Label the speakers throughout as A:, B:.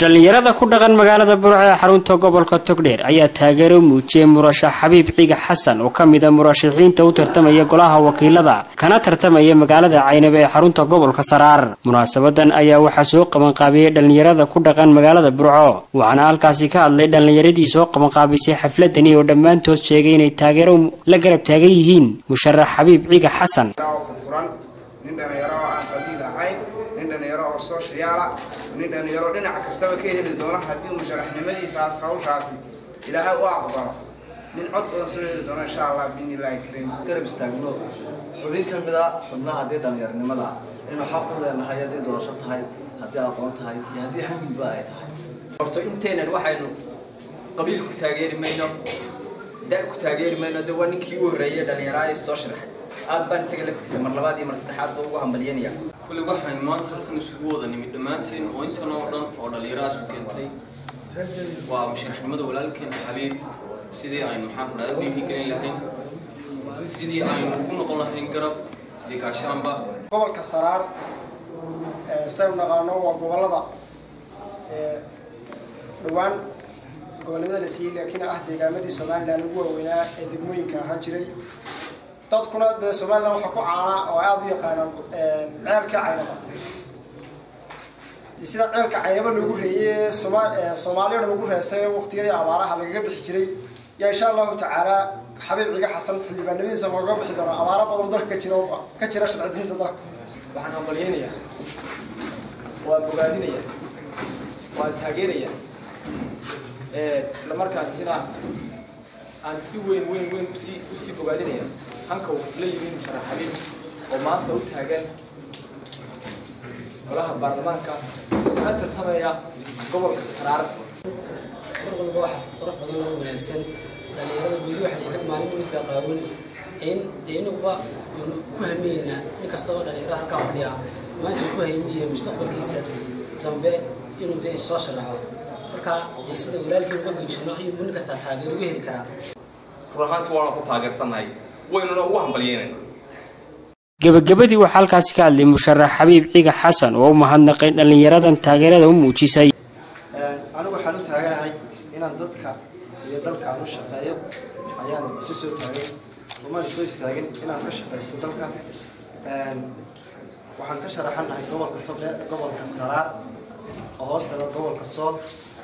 A: dhallinyarada ku dhaqan magaalada burco ee xarunta gobolka togdheer ayaa taageero muujiyey murashax xabiib ciga xasan oo ka mid a murashaxiinta u tartamaya golaha wakiilada kana tartamaya magaalada caynabe ee xarunta gobolka saraar munaasabadan ayaa waxaa soo qabanqaabiyey dhallinyarada ku dhaqan magaalada burco waxaana halkaasi ka hadlay dhallinyaradii soo qabanqaabisay xafladani oo dhammaantood sheegay inay taageero la garab taagan yihiin musharax xabiib ciga xasan
B: nin dhalinyaro oo aan qabiil ahayn nin dhalinyaro oo sooshayaala nin dhalinyaro dhinac kastaba ka heli doono haddii musharaxnimadiisaas hawshaasi ilaahay u aqbalo nin cod badan soo heli doono insha allah biidni illaahi kariim
C: garab istaagno xubin ka mid a xubnaha haddii dhallinyarnimada inuu xaq u leenahay haddii doorasho tahay haddii aqoon tahay iyo haddii xamilba ay tahay
D: horto inteenan waxaynu qabiil ku taageeri mayno da ku taageeri mayno de waa ninkii u horreeyay dhallinyaraha is soo sharaxay aad baan isaga laftiisa mar labaad iyo mar saddexaad ba ugu hambalyanaya
E: kulli waxaynu maanta halkan isugu wada nimid dhammaanteen oo intan oo dhan oo dhallinyarahaas u keentay waa musharaxnimada walaalkeen xabiib sidii aynu maxaan ku dhahda dhiirigelin lahayn sidii aynu ugu noqon lahayn garab iyo gaashaanba
F: gobolka saraar saynu naqaano waa gobolada dhowaan gobolnimada la siiyey laakiin ah deegaamadii somalilan ugu waaweynaa ee degmooyinka ahaa jiray dadkuna dee somalilan waxaa ku caanaa oo aada u yaqaanaan ceelka caynaba sida ceelka caynaba loogu reeyey sooma soomaaliya dhan ugu reesay waqtiyadii abaaraha lagaga bixi jiray yaa insha allahu tacaala xabiib ciga xasan xildhibaanimadiisa looga bixi doono abaaro badan dalka ka jira ka jira sharcidiinta dalka
G: waxaan hambalyaynayaa waan bogaadinaya waan taageeraya isla markaasina aan si weyn weyn weyn usii usii bogaadinaya hanka uu la yimi musharax xabiib oo maanta u taagan golaha baarlamaanka kana tartamaya gobolka saraar
H: mar walba waxa qurux badan oo wanaagsan dhallinyarada weli waxay rag maalin weyn baa qaawan in dee inaguba aynu ku hamiyeynaa nin kasta oo dhallinyarada halkaa fadhiya maanta ku hamiye mustaqbalkiisa dambe inuu dee soo sharaxo marka dee sida walaalkii uga geysano ayuu nin kastaa taageero uga heli karaa
I: run ahaantii waana ku taageersannahay waynuna ugu hambalyeynayna
A: gebagabadii waxaa halkaasi ka hadlay musharax xabiib ciga xasan oo u mahadnaqay dhallinyaradan taageerada u muujisay
C: anigu waxaan u taaganahay inaan dadka iyo dalkaan u shaqeeyo ayaan isu soo taagay umaan soo istaagin inaan ka shaqaysto dalka waxaan ka sharaxanahay gobolka togdhe gobolka saraar oo hoos taga gobolka sool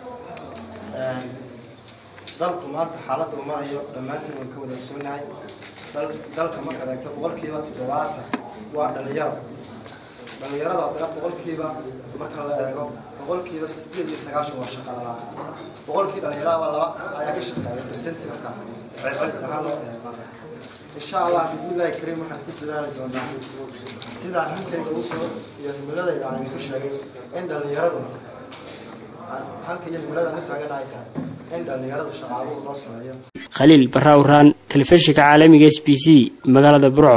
C: dalku maanta xaaladda uu marayo dhammaantiin waan ka wada ogsoonahay dalka markaad eegto boqolkiiba toddobaatan waa dhalinyaro dhalinyarada haddana boqolkiiba marka la eego boqolkiiba sideed iyo sagaashan waa shaqa la-aan boqolkii dhalinyaraba laba ayaa ka shaqeeya bersenti marka celcelis ahaan loo eego insha allah bismillahi kariim waxaan ku dadaali doonaa sidaan hankayga usoo iyo himiladayda aan ku sheegay in dhalinyaradu hanka iyo himilada aan u taagan ay tahay in dhalinyaradu shaqaaluhu loo sameeyo
A: khaliil barraawraan telefishinka caalamiga s b c magaalada burco